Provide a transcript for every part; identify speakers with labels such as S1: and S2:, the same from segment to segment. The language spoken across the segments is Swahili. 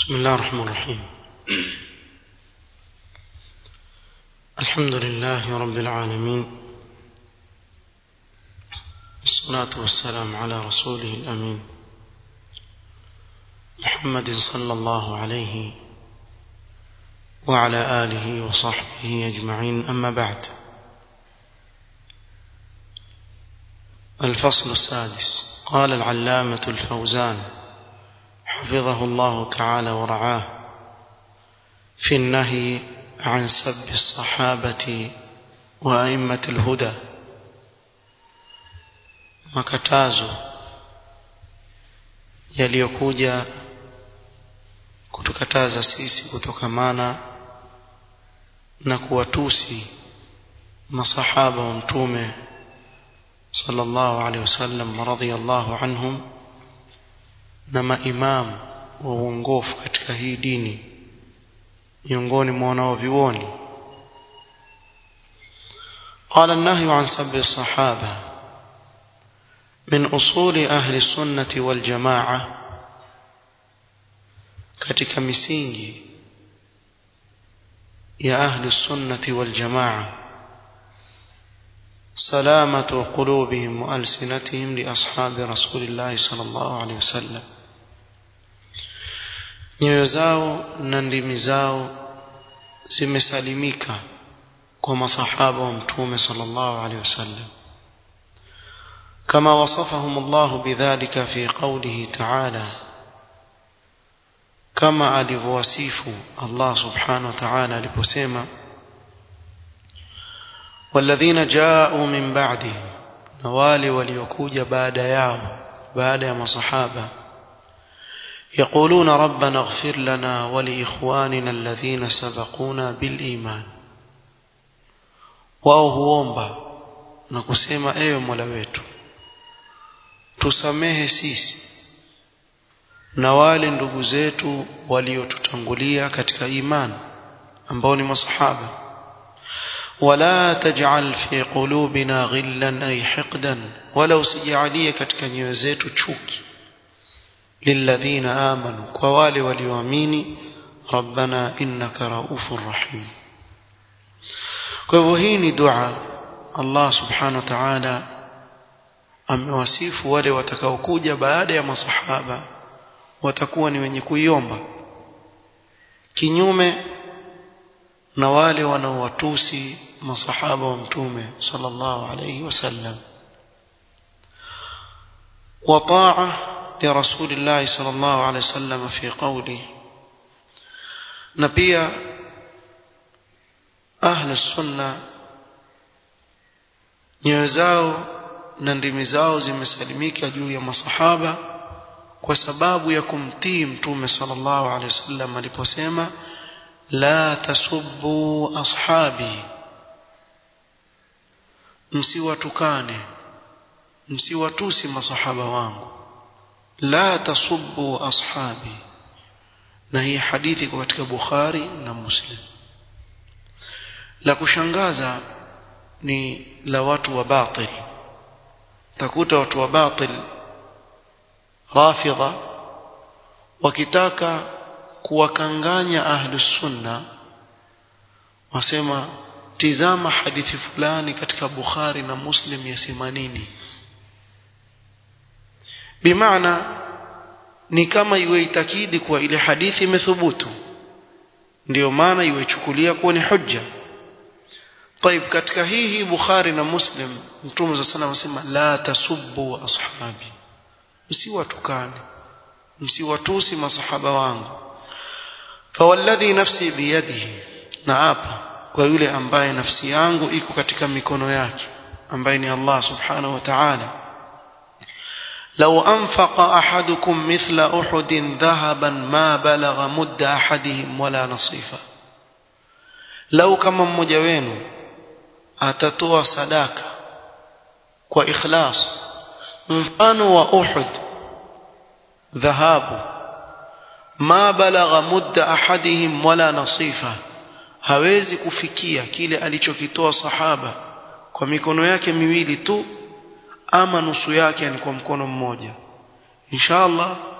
S1: بسم الله الرحمن الرحيم الحمد لله رب العالمين والصلاة والسلام على رسوله الأمين محمد صلى الله عليه وعلى آله وصحبه أجمعين أما بعد الفصل السادس قال العلامة الفوزان حفظه الله تعالى ورعاه في النهي عن سب الصحابة وأئمة الهدى makatazo yaliyokuja kutukataza sisi kutokamana na kuwatusi masahaba wa mtume sallallahu alaihi wasallam radhiyallahu anhum na maimamu wa uongofu katika hii dini miongoni mwa wanaovyuoni قال النهي عن سب الصحابة من أصول أهل السنة والجماعة katika misingi ya ahli sunnati wal jamaa salamatu qulubihim wa alsinatihim li ashabi rasulillahi sallallahu alaihi wasallam nyoyo zao na ndimi zao zimesalimika kwa masahaba wa mtume sallallahu alaihi wasallam كما وصفهم الله بذلك في قوله تعالى كما ألفواسيف الله سبحانه وتعالى لبسيما والذين جاءوا من بعده نوالي وليكوج بعد ياو بعد يا صحابة يقولون ربنا اغفر لنا ولإخواننا الذين سبقونا بالإيمان wao huomba na kusema ewe mola wetu tusamehe sisi na wale ndugu zetu waliotutangulia katika imani ambao ni masahaba wala taj'al fi qulubina ghillan ay hiqdan wala usijalie katika nyoyo zetu chuki lilladhina amanu kwa wale walioamini rabbana innaka raufur rahim kwa hivyo hii ni dua Allah subhanahu wa ta'ala amewasifu wale watakaokuja baada ya masahaba watakuwa ni wenye kuiomba kinyume na wale wanaowatusi masahaba wa mtume sallallahu alayhi wasallam وطاعه لرسول الله صلى الله عليه وسلم في قوله نبيا أهل السنة نيوزاو na ndimi zao zimesalimika juu ya masahaba kwa sababu ya kumtii mtume sallallahu alaihi wasallam aliposema la tasubbu ashabi msiwatukane msiwatusi masahaba wangu la tasubbu ashabi na hii hadithi iko katika Bukhari na Muslim la kushangaza ni la watu wa batil takuta watu wa batil rafidha wakitaka kuwakanganya ahlus sunna wasema tizama hadithi fulani katika Bukhari na Muslim yasema nini bimaana ni kama iwe itakidi kuwa ile hadithi imethubutu ndiyo maana iwechukulia kuwa ni hujja طيب katika hii hii Bukhari na Muslim Mtume صلى الله عليه وسلم la tasubbu ashabi msiwatukane msiwatusi masahaba wangu fawalladhi nafsi biyadihi na hapa kwa yule ambaye nafsi yangu iko katika mikono yake ambaye ni Allah subhanahu wa ta'ala لو أنفق أحدكم مثل أحد ذهبا ما بلغ مد أحدهم ولا نصيفا لو كما mmoja wenu atatoa sadaka kwa ikhlas mfano wa Uhud dhahabu ma balagha mudda ahadihim wala nasifa hawezi kufikia kile alichokitoa sahaba kwa mikono yake miwili tu ama nusu yake ni kwa mkono mmoja inshallah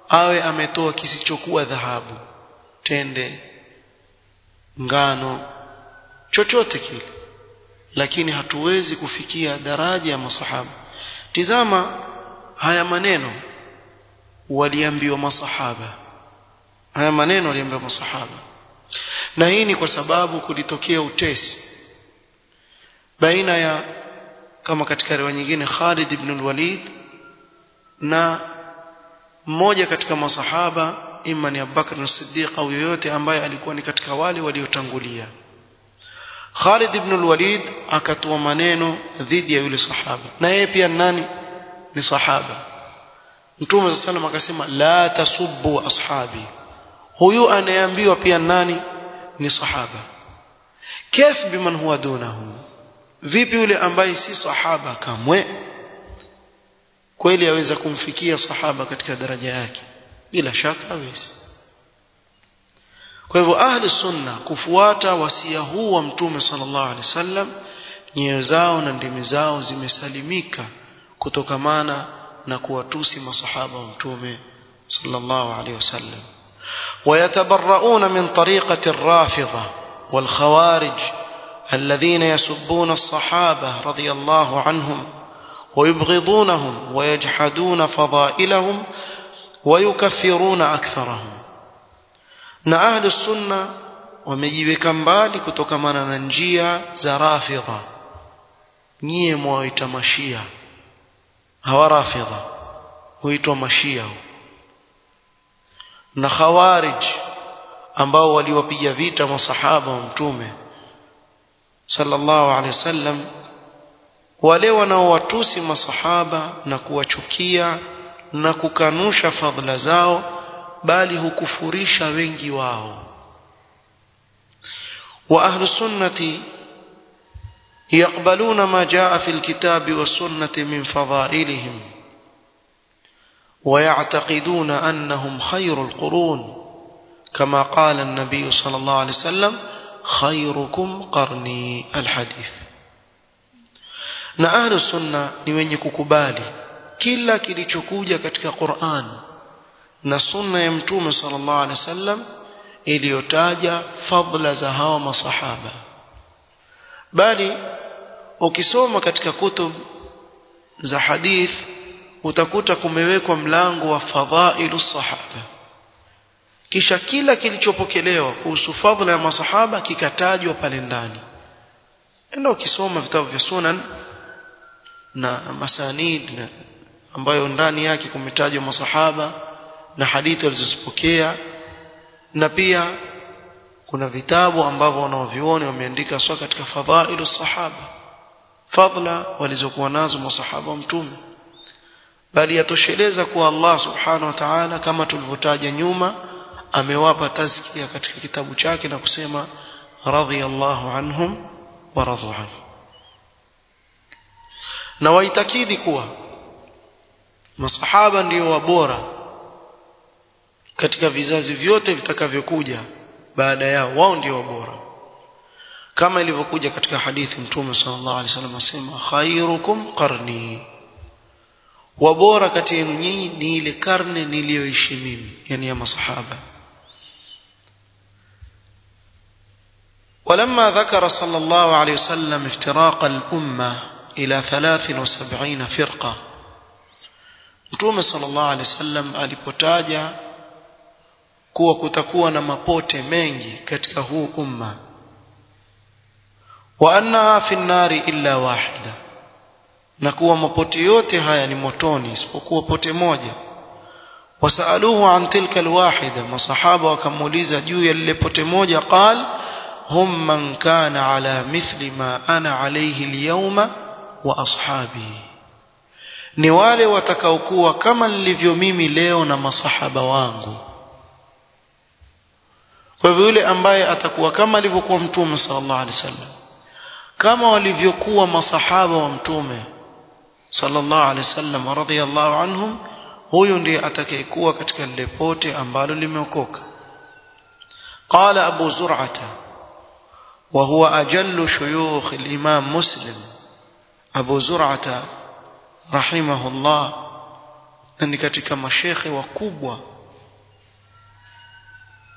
S1: awe ametoa kisichokuwa dhahabu tende ngano chochote kile lakini hatuwezi kufikia daraja ya masahaba tizama haya maneno waliambiwa masahaba haya maneno waliambiwa masahaba na hii ni kwa sababu kulitokea utesi baina ya kama katika riwaya nyingine Khalid ibn al-Walid na mmoja katika masahaba ima ni Abubakar as-Siddiq au yoyote ambaye alikuwa ni katika wale waliotangulia Khalid ibn al-Walid akatoa maneno dhidi ya yule sahaba na yeye pia nani ni sahaba Mtume sallam akasema la tasubbu ashabi huyu anayeambiwa pia nani ni sahaba kif biman huwa dunahu vipi yule ambaye si sahaba kamwe kweli aweza kumfikia sahaba katika daraja yake bila shaka hawezi kwa hivyo ahli sunna kufuata wasia huu wa mtume sallallahu alaihi wasallam nyoyo zao na ndimi zao zimesalimika kutokamana na kuwatusi masahaba wa mtume sallallahu alaihi wasallam ويتبرؤون من طريقة الرافضة والخوارج الذين يسبون الصحابة رضي الله عنهم ويبغضونهم ويجحدون فضائلهم ويكفرون أكثرهم na ahlu sunna wamejiweka mbali kutokamana na njia za rafidha nyie mwaita mashia hawa rafidha huitwa mashia na khawarij ambao waliwapiga vita masahaba wa mtume sallallahu alaihi wasallam wale wanaowatusi masahaba na kuwachukia na kukanusha fadhila zao bali hukufurisha wengi wao wa ahlu sunnati يقبلون ما جاء في الكتاب والسنة من فضائلهم ويعتقدون أنهم خير القرون كما قال النبي صلى الله عليه وسلم خيركم قرني الحديث na ahlu sunna ni wenye kukubali kila kilichokuja katika Qur'an na sunna ya mtume sallallahu alaihi wasallam iliyotaja fadla za hawa masahaba bali ukisoma katika kutub za hadith utakuta kumewekwa mlango wa fadhailu sahaba kisha kila kilichopokelewa kuhusu fadhila ya masahaba kikatajwa pale ndani enda ukisoma vitabu vya sunan na masanid na ambayo ndani yake kumetajwa masahaba na hadithi walizozipokea na pia kuna vitabu ambavyo wanaovioni wameandika swa katika fadhailu sahaba fadla walizokuwa nazo masahaba wa mtume bali yatosheleza kuwa Allah subhanahu wa ta'ala kama tulivyotaja nyuma amewapa tazkia katika kitabu chake na kusema radhiyallahu anhum wa radu anhu na waitakidi kuwa masahaba ndio wabora katika vizazi vyote vitakavyokuja baada yao wao ndio wabora kama ilivyokuja katika hadithi mtume sallallahu alaihi wasallam asema khairukum qarni wabora kati yenu nyinyi ni ile karne niliyoishi mimi yani ya masahaba ولما ذكر صلى الله عليه وسلم افتراق الأمة إلى ثلاث وسبعين فرقة Mtume sallallahu alaihi wasallam alipotaja kuwa kutakuwa na mapote mengi katika huu umma wa annaha fi nnari illa wahida na kuwa mapote yote haya ni motoni isipokuwa pote moja wasaaluhu an tilka alwahida masahaba wakamuuliza juu ya lile pote moja qal hum man kana ala mithli ma ana alayhi alyawma wa ashabi ni wale watakaokuwa kama nilivyo mimi leo na masahaba wangu kwa hivyo yule ambaye atakuwa kama alivyokuwa mtume sallallahu alaihi wasallam kama walivyokuwa masahaba wa mtume sallallahu alaihi wasallam radhiyallahu anhum huyu ndiye atakayekuwa katika lile pote ambalo limeokoka qala abu zur'ata wa huwa ajallu shuyukh al-imam muslim abu zur'ata rahimahullah na ni katika mashekhe wakubwa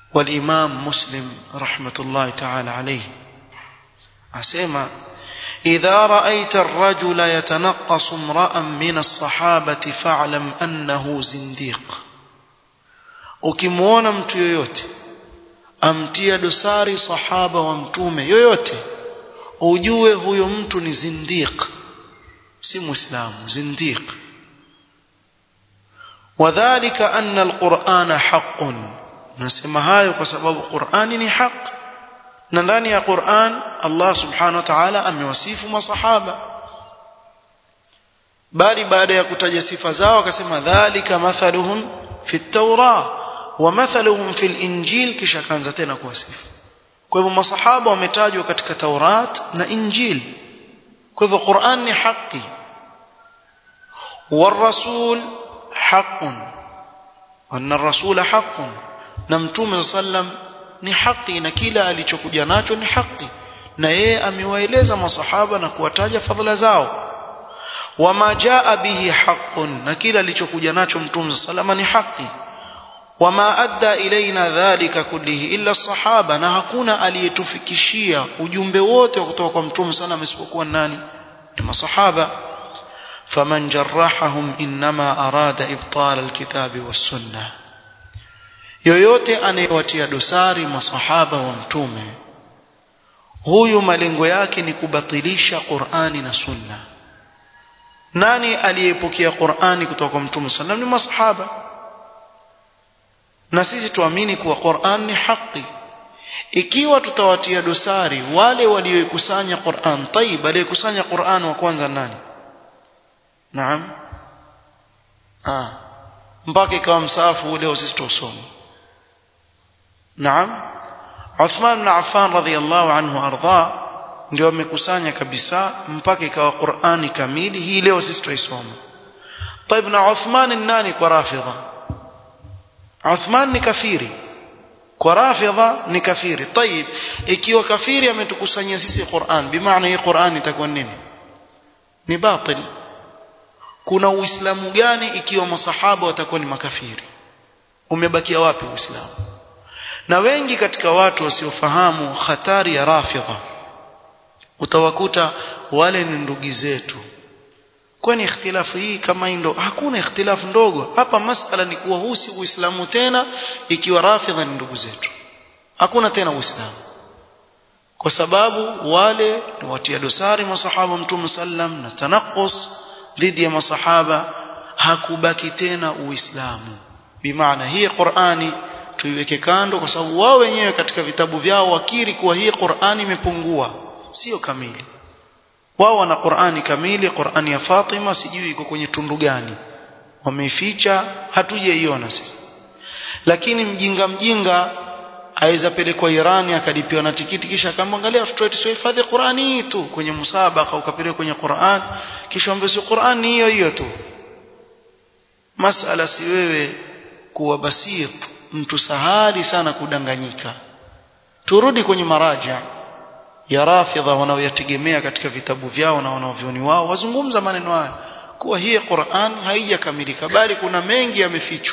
S1: والإمام مسلم رحمة الله تعالى عليه أسمع إذا رأيت الرجل يتنقص امرأ من الصحابة فاعلم أنه زنديق ukimwona mtu yoyote amtia dosari sahaba wa mtume yoyote ujue huyo mtu ni zindiq si muislamu zindiq wadhālika anna alqur'ana haqqun nasema hayo kwa sababu qur'ani ni haq na ndani ya qur'an Allah subhanahu wa ta'ala amewasifu masahaba bali baada ya kutaja sifa zao akasema dhalika mathaluhum fi at-taurah wa mathaluhum fi al-injil kisha kaanza tena kuwasifu kwa hivyo masahaba wametajwa katika Taurat na Injil kwa hivyo Qur'an ni haki والرسول حق وأن الرسول حق نمتوم sallam ni haki na kila alichokuja nacho ni haki na yeye amewaeleza masahaba na kuwataja fadhila zao wama jaa bihi haqqun na kila alichokuja nacho mtume salama ni haki wama adda ilaina dhalika kullihi illa sahaba na hakuna aliyetufikishia ujumbe wote kutoka kwa mtume salama isipokuwa nani ni masahaba faman jarrahahum inma arada ibtal alkitabi was-sunnah yoyote anayewatia dosari masahaba wa mtume huyu malengo yake ni kubatilisha Qur'ani na Sunna nani aliyepokea Qur'ani kutoka kwa mtume sallam ni masahaba na sisi tuamini kuwa Qur'an ni haki ikiwa tutawatia dosari wale walioikusanya Qur'an tayib aliyekusanya Qur'an wa kwanza nani naam ah mpaka ikawa msafu leo sisi tusome naam Uthman bin Affan radhiyallahu anhu arda ndio amekusanya kabisa mpaka ikawa Qur'ani kamili hii leo sisi tuisoma طيب na Uthman ni nani kwa rafidha Uthman ni kafiri kwa rafidha ni kafiri طيب ikiwa kafiri ametukusanyia sisi Qur'an bimaana hii Qur'an itakuwa nini ni batil kuna uislamu gani ikiwa masahaba watakuwa ni makafiri umebakia wapi uislamu na wengi katika watu wasiofahamu hatari ya rafidha utawakuta wale ni ndugu zetu kwani ikhtilafu hii kama ndo hakuna ikhtilafu ndogo hapa masala ni kuwa huu si uislamu tena ikiwa rafidha ni ndugu zetu hakuna tena uislamu kwa sababu wale ni watia dosari masahaba mtume sallam na tanaqus dhidi ya masahaba hakubaki tena uislamu bimaana hii qurani tuiweke kando kwa sababu wao wenyewe katika vitabu vyao wakiri kuwa hii qurani imepungua sio kamili wao wana qurani kamili qurani ya fatima sijui iko kwenye tundu gani wameificha hatujaiona sisi lakini mjinga mjinga aweza pelekwa Irani akalipiwa na tikiti kisha akamwangalia watoto wetu siohifadhi Qurani hii tu kwenye musabaka ukapelekwa kwenye Qur'an kisha ambaye si Qur'an hiyo hiyo tu masala si wewe kuwa basit mtu sahali sana kudanganyika turudi kwenye maraja ya rafidha wanaoyategemea katika vitabu vyao na wanavyoni wao wazungumza maneno haya kuwa hii Qur'an haijakamilika bali kuna mengi yamefichwa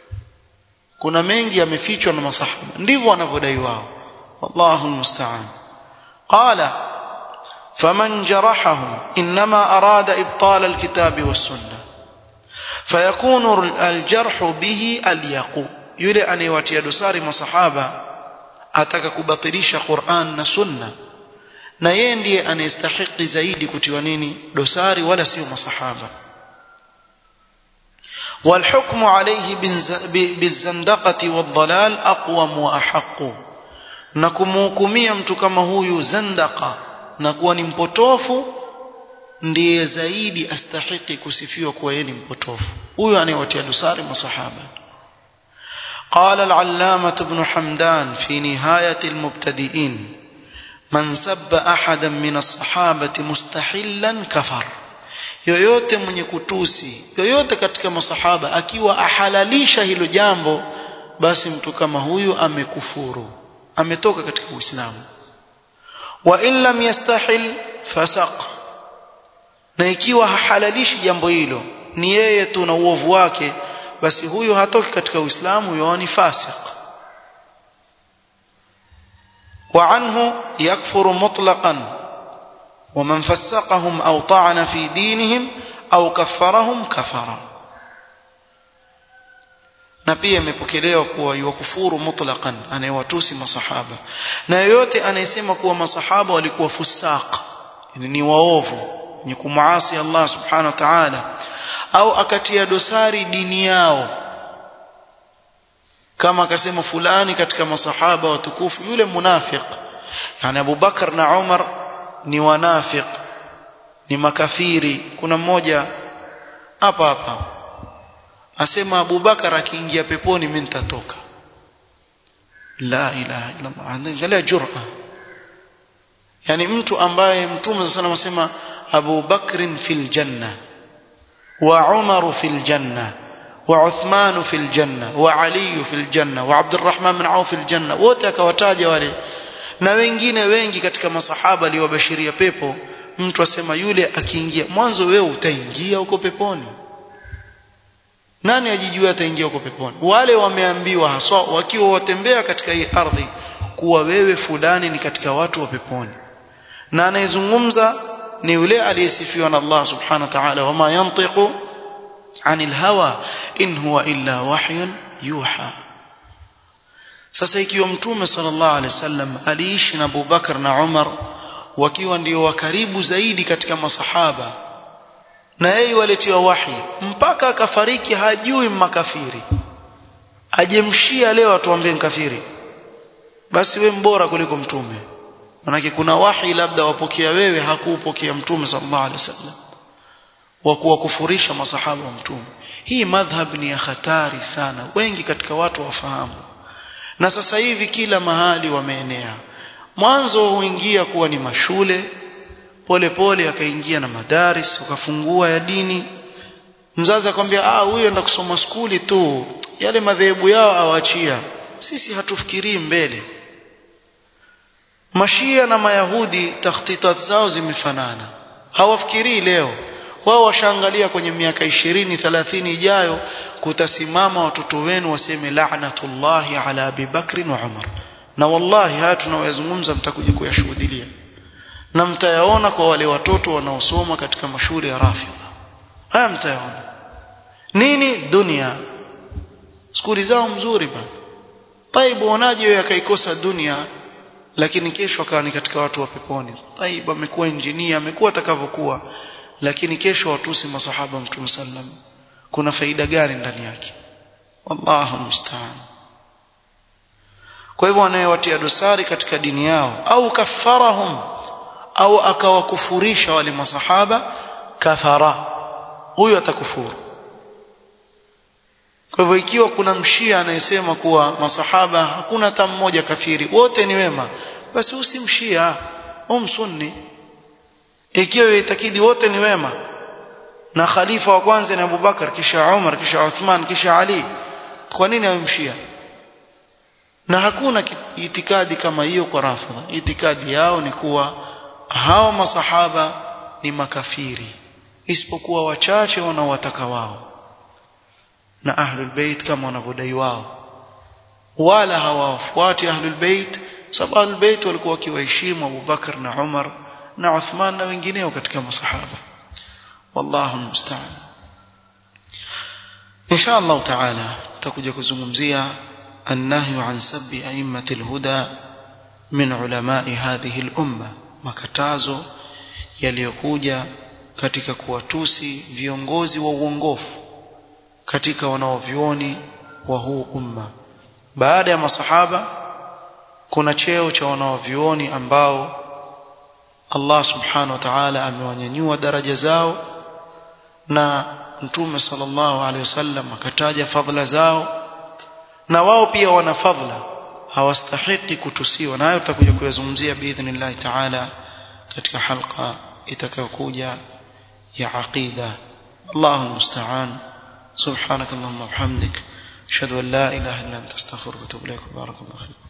S1: kuna mengi yamefichwa na masahaba ndivyo wanavyodai wao wallahu almusta'an qala faman jarahahum inma arada ibtal alkitab was-sunnah fayakunu aljarh bihi alyaqu yule anayewatia dosari masahaba ataka kubatilisha Qur'an na sunna na yeye ndiye anayestahiki zaidi kutiwa nini dosari wala sio masahaba والحكم عليه بالزندقة والضلال أقوم وأحق نكمhukumia mtu kama huyu zandaka na kuwa ni mpotofu ndiye zaidi astahiki kusifiwa kuwa yeye ni mpotofu huyo anayewatia dosari masahaba قال العلامة ابن حمدان في نهاية المبتدئين من سب أحدا من الصحابة مستحلا كفر yoyote mwenye kutusi yoyote katika masahaba akiwa ahalalisha hilo jambo basi mtu kama huyu amekufuru ametoka katika uislamu wa in lam yastahil fasaq na ikiwa hahalalishi jambo hilo ni yeye tu na uovu wake basi huyu hatoki katika uislamu huyo ni fasik وعنه يكفر مطلقا ومن فسقهم أو طعن في دينهم أو كفرهم كفر na pia imepokelewa kuwa yuwakufuru mutlaqan anayewatusi masahaba na yoyote anayesema kuwa masahaba walikuwa fusaq ni waovu ni kumuasi Allah subhanahu wa ta'ala au akatia dosari dini yao kama akasema fulani katika masahaba watukufu yule munafiq yani Abu Bakar na Umar ni wanafiq ni makafiri kuna mmoja hapa hapa asema Abu Bakar akiingia peponi mimi nitatoka la ilaha illa Allah angalia jur'a yani mtu ambaye mtume sana anasema Abu Bakr fil janna wa Umar fil janna wa Uthman fil janna wa Ali fil janna wa Abdurrahman bin Auf fil janna wote akawataja wale na wengine wengi katika masahaba aliwabashiria pepo mtu asema yule akiingia mwanzo wewe utaingia huko peponi nani ajijua ataingia huko peponi wale wameambiwa haswa wakiwa watembea katika hii ardhi kuwa wewe fulani ni katika watu wa peponi na anayezungumza ni yule aliyesifiwa na Allah subhanahu wa ta'ala wama yantiqu anil hawa in huwa illa wahyun yuha sasa ikiwa mtume sallallahu alaihi wasallam aliishi na Abu Bakar na Umar wakiwa ndio wa karibu zaidi katika masahaba na yeye waletiwa wahi mpaka akafariki hajui makafiri ajemshia leo atuambie kafiri basi we mbora kuliko mtume manake kuna wahi labda wapokea wewe hakuupokea mtume sallallahu alaihi wasallam wa kuwakufurisha masahaba wa mtume hii madhhab ni ya hatari sana wengi katika watu wafahamu na sasa hivi kila mahali wameenea mwanzo huingia kuwa ni mashule pole pole akaingia na madaris ukafungua ya dini mzazi akwambia ah huyo enda kusoma skuli tu yale madhehebu yao awachia sisi hatufikirii mbele mashia na mayahudi takhtitat zao zimefanana hawafikirii leo wao washaangalia kwenye miaka ishirini thelathini ijayo kutasimama watoto wenu waseme la'natullahi ala Abi Bakri wa Umar na wallahi haya tunayoyazungumza mtakuja kuyashuhudia na mtayaona kwa wale watoto wanaosoma katika mashule ya Rafidha haya mtayaona nini dunia skuli zao mzuri bana taibu wanaje wewe akaikosa dunia lakini kesho akawa ni katika watu wa peponi taibu amekuwa injinia amekuwa atakavyokuwa lakini kesho watusi masahaba mtume sallam kuna faida gani ndani yake wallahu musta'an kwa hivyo anayewatia dosari katika dini yao au kafarahum au akawakufurisha wale masahaba kafara huyo atakufuru kwa hivyo ikiwa kuna mshia anayesema kuwa masahaba hakuna hata mmoja kafiri wote ni wema basi usimshia umsunni ikiwa itakidi wote ni wema na khalifa wa kwanza ni Abubakar kisha Umar kisha Uthman kisha Ali kwa nini amemshia na hakuna itikadi kama hiyo kwa rafidha itikadi yao ni kuwa hao masahaba ni makafiri isipokuwa wachache wanaowataka wao na ahlul bait kama wanavyodai wao wala hawafuati ahlul bait sababu ahlul bait walikuwa wakiwaheshimu Abu Bakar na Umar na Uthman na wengineo katika masahaba wallahu musta'an insha Allah taala tutakuja kuzungumzia النهي عن سب أئمة الهدى من علماء هذه الأمة makatazo yaliyokuja katika kuwatusi viongozi wa uongofu katika wanaovyoni wa huu umma baada ya masahaba kuna cheo cha wanaovyoni ambao Allah subhanahu wa ta'ala amewanyanyua daraja zao na mtume sallallahu alaihi wasallam akataja fadhila zao na wao pia wana fadhila hawastahiki kutusiwa na hayo tutakuja kuyazungumzia biidhnillah ta'ala katika halqa itakayokuja ya aqida Allahu musta'an subhanak allahumma wa bihamdik ashhadu an la ilaha illa anta astaghfiruka wa atubu ilaik barakallahu fik